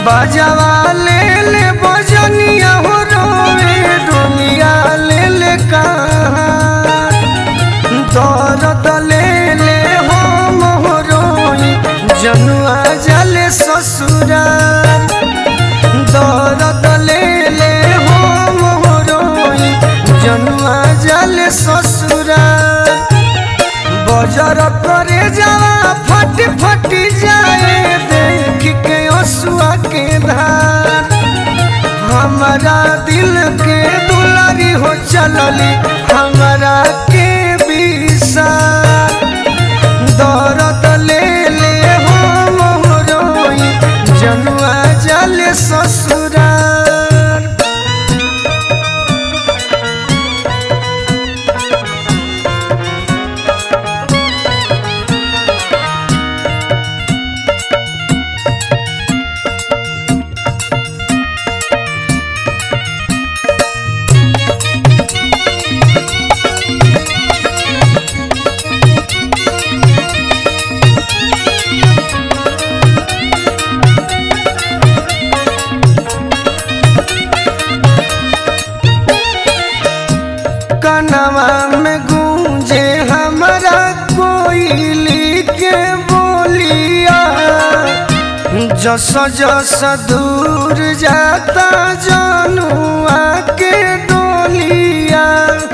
बजवा ले ले बजनिया हो रोए डोलिया ले ले कहाँ दर्द ले ले हो मोहरोई जनुआ जले ससुरार दर्द ले ले हो मोहरोई जनुआ जले ससुरार बजर करे जावा फट फट जाए देख के असुआ के धार हमारा दिल के दुलारी हो चलली हमारा के विसार दर्द ले ले हो मोहरोई जनुआ जले ससुरार कनवा में गूंजे हमारा कोयली के बोलिया जस जस दूर जाता जनुआ के डोलिया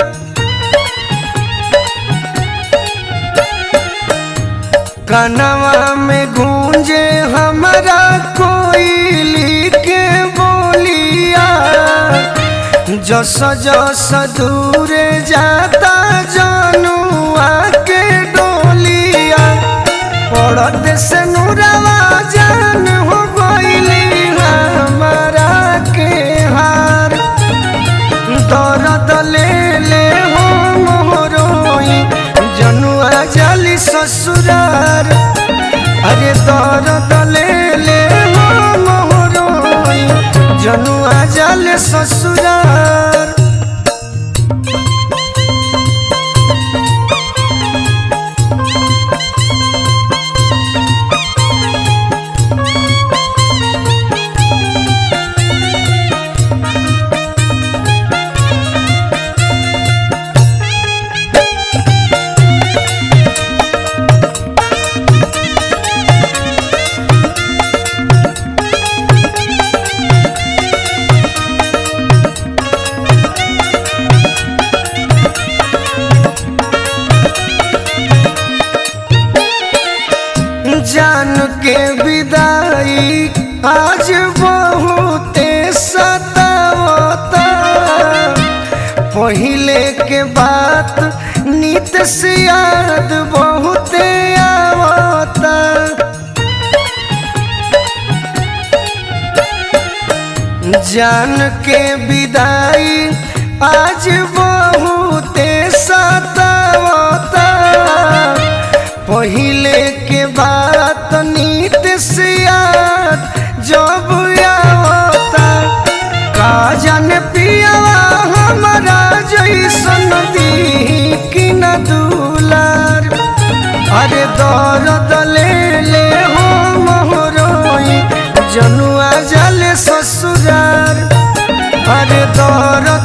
कनवा में गूंजे हमारा कोयली के बोलिया जस जस दूर जाता जनुआ के डोलिया पड़त से नूरवा जान हो गईली हमारा के हार दर्द ले ले हो मोहरोई जनुआ जाली ससुरार अरे दर्द ले ले हो मोहरोई जनुआ जाले ससुरार जान के विदाई आज बहुते सतावता पहिले के बात नित से याद बहुते आवता जान के विदाई आज बहुते सतावता पहिले के बात नीत से याद जब आवता का जान पियावा हमारा जैसन दी कि न दुलार अरे दर्द ले ले हो मोहरोई जनुआ जले ससुरार अरे दर्द